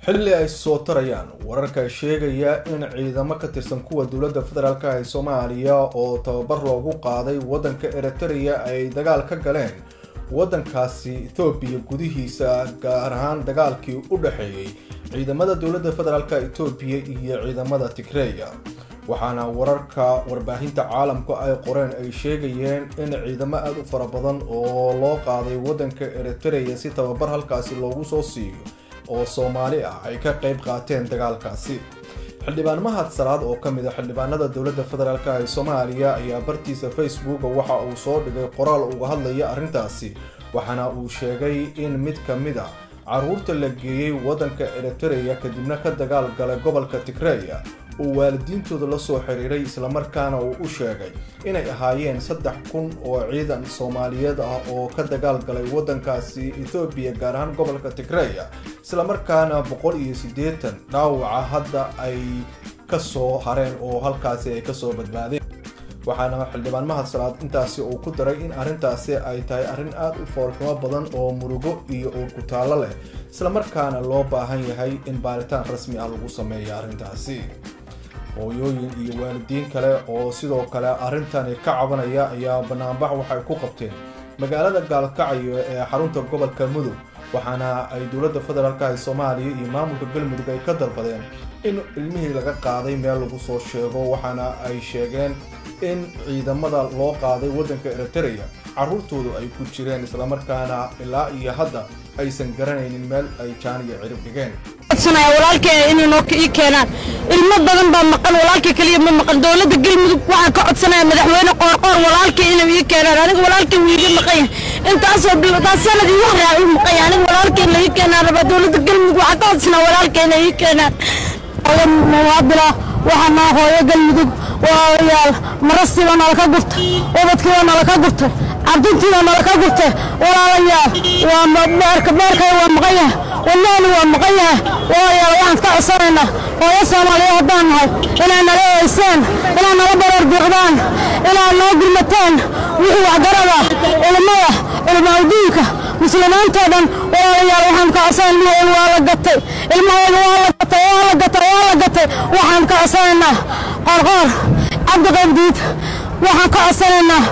xilli ay soo tarayaan wararka sheegaya in ciidamo ka tirsan kuwa dowladda federaalk ee soomaaliya oo tababar loogu qaaday waddanka eritrea ay dagaal ka galeen waddankaasi ethoobiya gudihiisa gaar ahaan dagaalkii u dhexeeyey ciidamada dowladda federaalk etoobiya iyo ciidamada tigreya waxaana wararka warbaahinta caalamku ay qoreen ay sheegayeen in ciidamo aada u fara badan oo loo qaaday waddanka eritrea si tababar halkaasi loogu soo siiyo oo soomaali ah ay ka qayb qaateen dagaalkaasi xildhibaan mahad salaad oo kamid a xildhibaanada dowladda federaalk ee soomaaliya ayaa bartiisa facebooka waxa uu soo dhigay qoraal uga hadlaya arrintaasi waxaana uu sheegay in mid ka mid a caruurta la geeyey waddanka eritrea kadibna ka dagaal galay gobolka tigreya uu waalidiintooda lasoo xiriiray islamarkaana uu u sheegay inay ahaayeen saddex kun oo ciidan soomaaliyeed ah oo ka dagaal galay waddankaasi ethoobiya gaar ahaan gobolka tigreya islamarkaana boqol iyo siddeetan dhaawaca hadda ay kasoo hareen oo halkaasi ay kasoo badbaadeen waxaana xildhibaan mahad salaad intaasi uu ku daray in arrintaasi ay tahay arrin aada u foolxumo badan oo murugo iyo uurkutaallo leh islamarkaana loo baahan yahay in baaritaan rasmi ah lagu sameeya arrintaasi hooyooyin iyo waalidiin kale oo sidoo kale arrintani ka cabanaya ayaa banaanbax waxay ku qabteen magaalada gaalkacyo ee xarunta gobolka mudug waxaana ay dowladda federaalk ee soomaaliya iyo maamulka galmudug ay ka dalbadeen in ilmihii laga qaaday meel lagu soo sheego waxaana ay sheegeen in ciidamada loo qaaday waddanka eritrea carruurtoodu ay ku jireen islamarkaana ilaa iyo hadda aysan garanaynin meel ay jaaniya cirib dhigeen walaalkee inay noo ii keenaan ilmo badan baa maqan walaalkii keliya ma maqan dowladda galmudug waxaan ka codsanaya madaxweyne qoorqoor walaalkii inay ii keenaan aniga walaalkii wuu iga maqan yahay intaasoo biltaas sanadii wax raa uu maqan yahay aniga walaalkii la ii keenaan rabaa dowladda galmudug waxaan ka codsanaa walaalkii inay ii keenaan muwaadila waxaa naa hooyo galmudug walaalayaal marastiiba nala ka gurtay ubadkiiba nala ka gurtay cabdintiiba nala ka gurtay walaalayaal waa beerka beerkay waa maqan yahay walaali waa maqan yahay walaalayaal waxaan ka codsanaynaa hooyo soomaaliya haddaan nahay inay nala eeysaan inay nala bareer biiqdaan inay noo gurmataan wixii waxgarada ilmada ilmaawdiinka muslimiintoo dhan walaalayaal waxaan ka codsanaynaa ilmahooda waa la gatay ilmahooda waa la gatay waa la gatay waa la gatay waxaan ka codsanaynaa qorqoor cabdiqabdiid waxaan ka codsanaynaa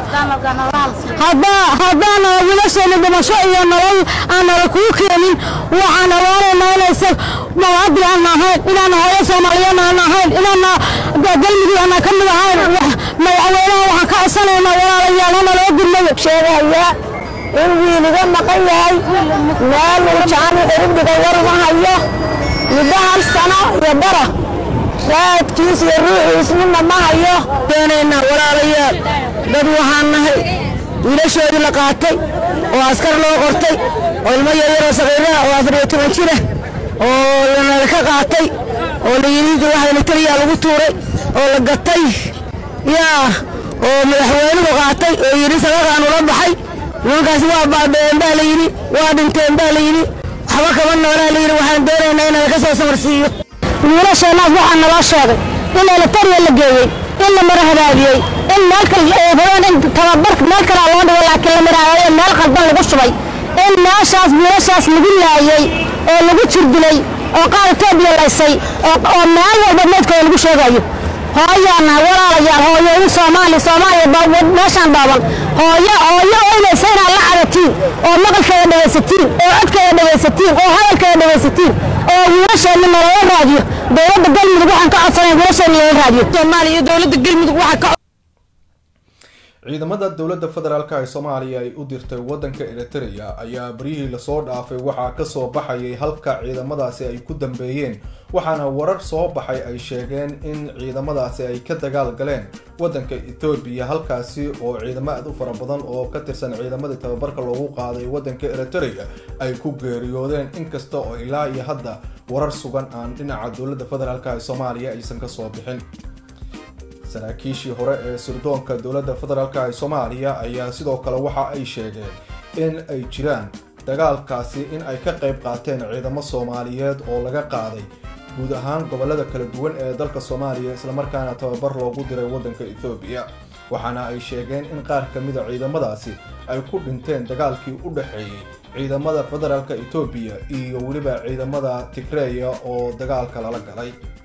haddaana wiilasheena dhimasho iyo nolol aan nala kuu keenin waxaan awaanaynaa inaysan mawaadil aan ahayn inaan hooyo soomaaliyeed aan ahayn inaana galmudug aan ka mid ahayn madaxweynaha waxaan ka codsanaynaa walaalayaal hana loo gurmado sheegaya in wiiliga maqan yahay meel uu jaani ciribdhiga waruma hayo muddo hal sano iyo bara raadkiis iyo ruuxiis midna ma hayo doonaynaa walaalayaal dad waxaan nahay wiilashoodii la qaatay oo askar loo qortay oo ilmo yaryaroo saqiiraha oo afar iyo toban jira oo lanala ka qaatay oo layidhi waxdana keliyaa lagu tuuray oo la gatay yaa oo madaxweynuhu qaatay oo yidhi sabaqaan ula baxay nimankaasi waa baabeen baa layidhi waa dhinteen baa layidhi waxba kama noolaa layidhi waxaan doonaynaa in laga soo samarsiiyo wiilasheenaas waxaa naloo sheegay in elitariya la geeyey in la mara hadaagiyey in meel kale in tababarka meel kalea loo dhigo laakiin la marahayo meel qaldan lagu shubay in meeshaas wiilashaas lagu laayey oo lagu jirdilay oo qaar etoobiya laysay oo meel walba meydkooda lagu sheegayo hooyaana walaalayaal hooyo in soomaali soomaaliya meeshaan dhaaban hooyo hooyo oynaysa inaad la cadatiin oo maqalkeeda dhegaysatiin oo codkeeda dhegaysatiin oo hadalkeeda dhegaysatiin oo wiilasheenna nalala raadiyo dowladda galmudug waxaan ka codsanay wiilasheenna nalala raadiyo soomaaliya iyo dowladda galmudug waxaa ka ciidamada dowladda federaalk ee soomaaliya ay u dirtay waddanka eritrea ayaa baryihii lasoo dhaafay waxaa kasoo baxayay halka ciidamadaasi ay ku dambeeyeen waxaana warar soo baxay ay sheegeen in ciidamadaasi ay ka dagaal galeen waddanka ethoobiya halkaasi oo ciidamo aad u fara badan oo ka tirsan ciidamadii tababarka loogu qaaday waddanka eritrea ay ku geeriyoodeen inkasta oo ilaa iyo hadda warar sugan aan dhinaca dowladda federaalk ee soomaaliya aysan kasoo bixin saraakiishii hore ee sirdoonka dowladda federaalk ee soomaaliya ayaa sidoo kale waxa ay sheegeen in ay jiraan dagaalkaasi in ay ka qayb qaateen ciidamo soomaaliyeed oo laga qaaday guud ahaan gobolada kala duwan ee dalka soomaaliya islamarkaana tababar loogu diray waddanka ethoobiya waxaana ay sheegeen in qaar ka mida ciidamadaasi ay ku dhinteen dagaalkii u dhexeeyey ciidamada federaalka etoobiya iyo weliba ciidamada tigreya oo dagaalka lala galay